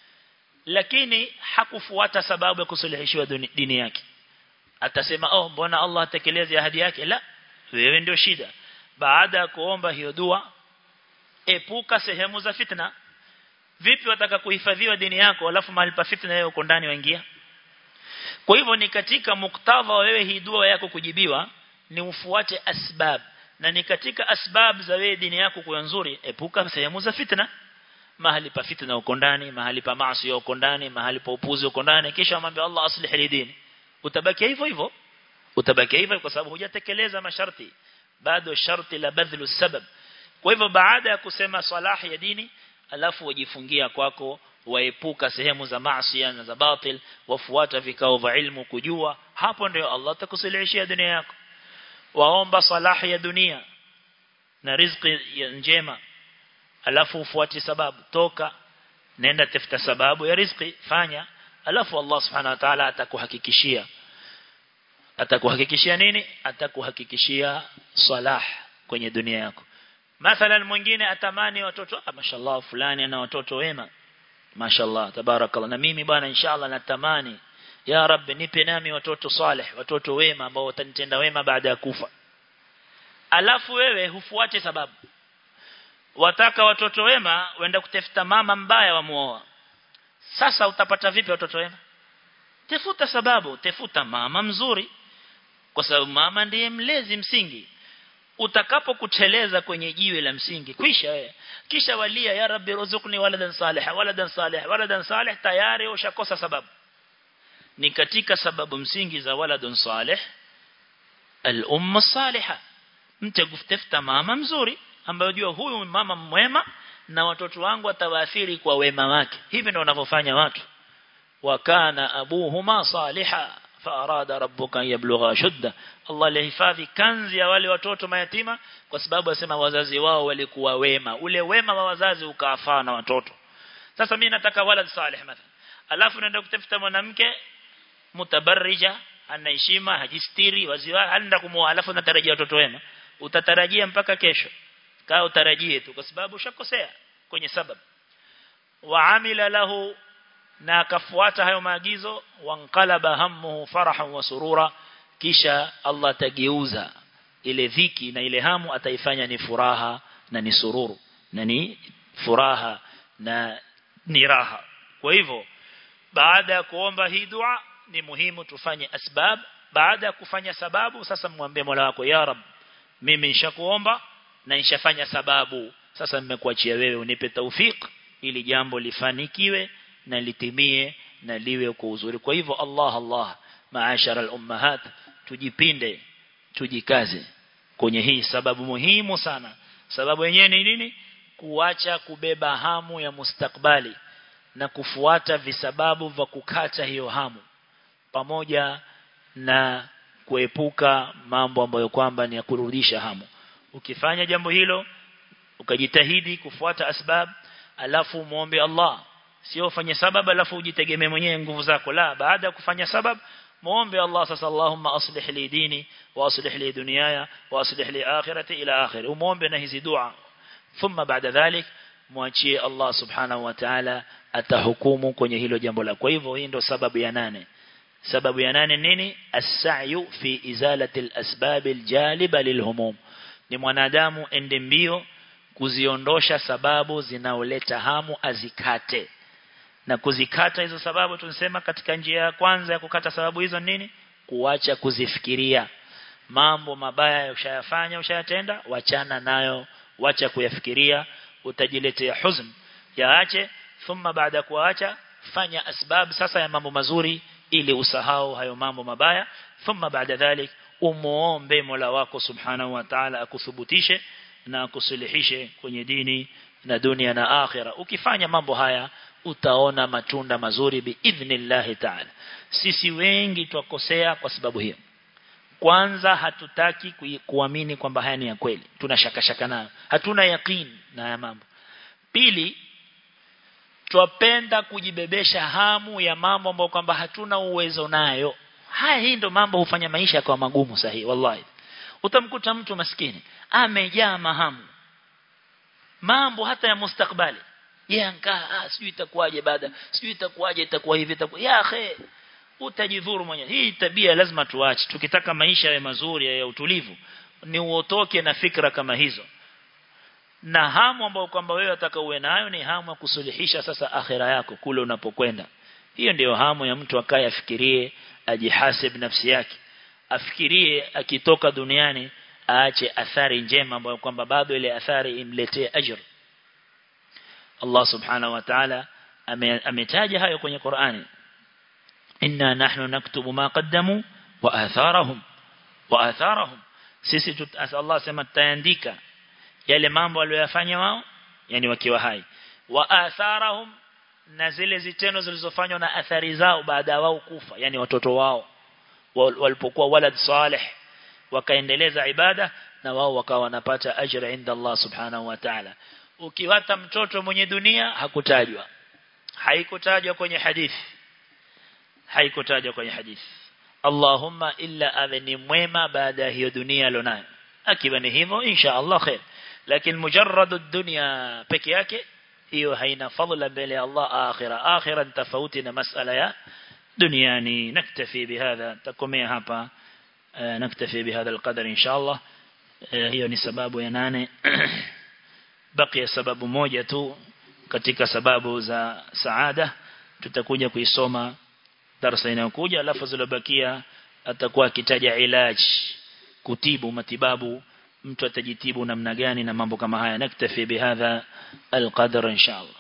lakini hakufuata sababu ya kusuluhishiwa dini yake atasema oh mbona Allah atekeleze ahadi yake la wewe ndio shida baada ya kuomba hiyo dua epuka sehemu za fitna vipi wataka kuhifadhiwa dini yako alafu mahali pa fitna wewe uko ndani waingia kwa hivyo ni katika muktadha wewe hii dua yako kujibiwa ni ufuate asbab na ni katika asbab za wewe dini yako kuwa nzuri epuka sehemu za fitna mahali pa fitna uko ndani mahali pa maasi uko ndani mahali pa upuzi uko ndani kisha amwambia Allah aslih li dini utabaki hivyo hivyo utabaki hivyo kwa sababu hujatekeleza masharti bado sharti la badhlu sabab kwa hivyo baada ya kusema salahi ya dini alafu wajifungia kwako waepuka sehemu za maasi na za batil wafuata vikao vya ilmu kujua hapo ndio Allah atakusilishia dunia yako waomba salahi ya dunia na riziki njema alafu ufuati sababu toka nenda tafuta sababu ya riziki fanya alafu Allah subhanahu wa ta'ala atakuhakikishia atakuhakikishia nini atakuhakikishia salah kwenye dunia yako mathalan mwingine atamani watoto ah mashallah fulani ana watoto wema mashallah tabarakallah na mimi bwana inshallah natamani ya rabbi nipe nami watoto salih watoto wema ambao watanitenda wema baada ya kufa alafu wewe hufuate sababu wataka watoto wema wenda kutafuta mama mbaya wa muoa sasa utapata vipi watoto wema tafuta sababu tafuta mama mzuri kwa sababu mama ndiye mlezi msingi utakapokuteleza kwenye jiwe la msingi kwisha wewe kisha walia ya rabbi ruzukni waladan salih waladan salih waladan salih tayari ushakosa sababu ni katika sababu msingi za waladun salih al-umma salihah mtu kutafuta mama mzuri ambaye jua huyu mama mwema na watoto wangu atawaathiri kwa wema wake hivi ndio wanavyofanya watu wakana abuhuma saliha faarada rabbuka yablugha shudda Allah lihifadhi kanzi ya wale watoto mayatima kwa sababu asema wazazi wao walikuwa wema ule wema wa wazazi ukaafaa na watoto sasa mimi nataka walad salih mathalan alafu naenda kutafuta mwanamke mutabarrija anaheshima hajistiri waziwa anaenda kumuoa alafu natarajia watoto wema utatarajia mpaka kesho kaa utarajie tu kwa sababu ushakosea kwenye sababu waamila lahu na akafuata hayo maagizo wanqalaba hammuhu farahan wa surura kisha Allah tageuza ile dhiki na ile hamu ataifanya ni furaha na ni sururu na ni furaha na ni raha kwa hivyo baada ya kuomba hii dua ni muhimu tufanye asbab baada ya kufanya sababu sasa mwambie Mola wako ya rab mimi nishakuomba na nishafanya sababu sasa nimekuachia wewe unipe taufik ili jambo lifanikiwe na litimie na liwe kwa uzuri kwa hivyo Allah Allah maashara al-ummahat tujipinde tujikaze kwenye hii sababu muhimu sana sababu yenyewe ni nini kuacha kubeba hamu ya mustakbali na kufuata visababu vya kukata hiyo hamu pamoja na kuepuka mambo ambayo kwamba ni ya kurudisha hamu ukifanya jambo hilo ukajitahidi kufuata asbab alafu muombe Allah sio ufanye sababu alafu ujitegemee mwenyewe nguvu zako la baada ya kufanya sababu muombe Allah sasa Allahumma aslih li dini wa aslih li dunyaya wa aslih li akhirati ila akhir umuombe na hizi dua thumma baada dhalik muachie Allah subhanahu wa ta'ala atahukumu kwenye hilo jambo la kwa hivyo hii ndio sababu ya nane sababu ya nane nini as-sa'yu fi izalati al-asbab al-jaliba lilhumum ni mwanadamu ende mbio kuziondosha sababu zinaoleta hamu azikate na kuzikata hizo sababu tunasema katika njia ya kwanza ya kukata sababu hizo nini kuacha kuzifikiria mambo mabaya ushayafanya ushayatenda wachana nayo wacha kuyafikiria utajiletea huzn yaache thumma baada kuacha fanya asbab sasa ya mambo mazuri ili usahau hayo mambo mabaya thumma baada dhalik umuombe Mola wako subhanahu wa ta'ala akuthubutishe na akusuluhishe kwenye dini na dunia na akhira ukifanya mambo haya utaona matunda mazuri biidhnillah ta'ala sisi wengi twakosea kwa sababu hiyo kwanza hatutaki kuamini kwamba haya ni ya kweli tuna shaka shaka nayo hatuna yaqeen na haya mambo pili twapenda kujibebesha hamu ya mambo ambayo kwamba hatuna uwezo nayo haya hii ndo mambo hufanya maisha kwa magumu sahihi wallahi utamkuta mtu maskini amejaa mahamu mambo hata ya mustakbali yeye ankaa ah sijui itakuwaje baada sijui itakuwaje itakuwa hivi itakuwa ya akhi utajidhuru mwenyewe hii tabia lazima tuache tukitaka maisha yawe mazuri ya utulivu ni uotoke na fikra kama hizo na hamu ambayo kwamba wewe ataka uwe nayo ni hamu ya kusuluhisha sasa akhira yako kule unapokwenda hiyo ndiyo hamu ya mtu akaye afikirie ajihasib nafsi yake afikirie akitoka duniani aache athari njema ambayo kwamba bado ile athari imletee ajr Allah subhanahu wa ta'ala ametaja hayo kwenye Qur'ani inna nahnu naktubu ma qaddamu wa atharahum wa atharahum sisi Allah sema tutaandika yale mambo waliyofanya wao yani wakiwa hai wa atharahum na zile zitendo zilizofanywa na athari zao baada ya wao kufa yani watoto wao walipokuwa walad salih wakaendeleza ibada na wao wakawa wanapata ajira inda Allah subhanahu wa ta'ala ukiwata mtoto mwenye dunia hakutajwa haikutajwa kwenye hadithi haikutajwa kwenye hadithi Allahumma illa awe ni mwema baada ya hiyo dunia alionayo akiwa ni hivyo insha Allah khair lakini mujarrad ad-dunya peke yake hiyo haina fadhila mbele ya Allah akhira akhira tofauti na masala ya duniani naktafi bihadha takomea hapa naktafi bihadha alqadar insha Allah hiyo ni sababu ya nane bakia sababu moja tu katika sababu za saada tutakuja kuisoma darasa inayokuja alafu zilobakia atakuwa akitaja ilaji kutibu matibabu mtu atajitibu namna gani na mambo kama haya naktafi bihadha alqadar inshallah